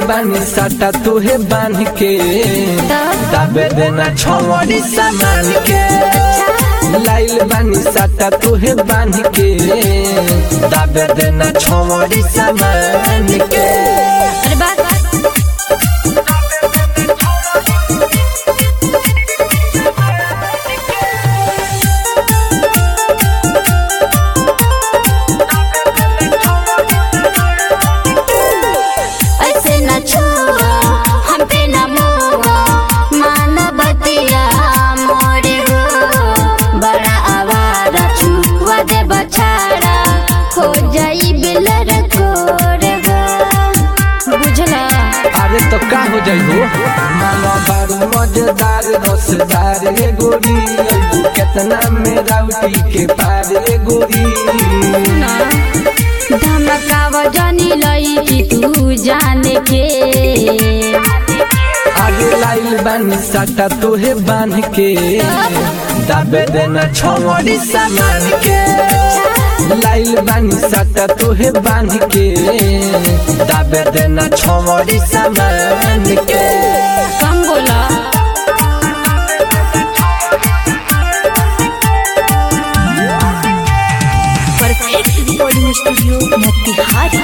बानी साटा तुहे बांध के दाबे देना छोड़ी सामान के लाइल बानी साटा तुहे बांध के दाबे देना छोड़ी सामान के अरे बात ऐसे न छुआ हम पे न मुआ मान बतिया मोरे हो बड़ा आवारा छुआ दे बछाड़ा हो जाई बिलर कोरे हो बुझला अरे तो का हो जाई हो मामा बारू मजेदार रसदार रे गोरी अइबू केतना मेरा उठी के पार रे गोरी धमकाव जानी लई कि तू जाने के आगे लाइल बानी साटा तोहे बांध के दाबे देना छोड़ी सामान के लाइल बानी साटा तोहे बांध के दाबे देना छोड़ी सामान के कम बोला perfect recording studio Motihari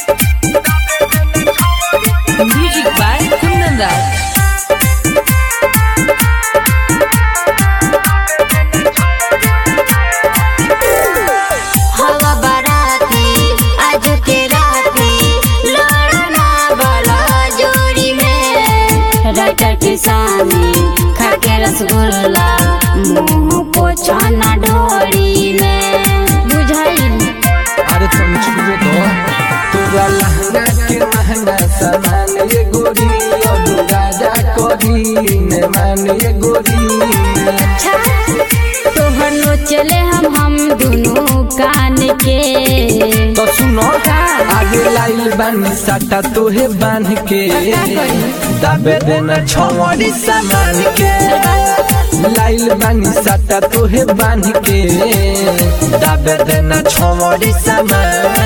music by Kundan Raj हवा बाराती आज के राती लड़ना वाला जोड़ी में राइटर किसानी खा के रसगुल्ला मुंह पोछाना ढोरी में बुझाइल अरे तुम छुए तो तोरा लहंगा के महंगा सामान ये गोरी अब राजा कोरी ने मान ये गोरी अच्छा तोहर नो चले हम हम दोनों कान के तो सुनो आगे लाइल बानी साटा तोहे बांध के दाबे देना छोड़ी सामान के लाइल बानी साटा तोहे बांध के दाबे देना छोड़ी सामान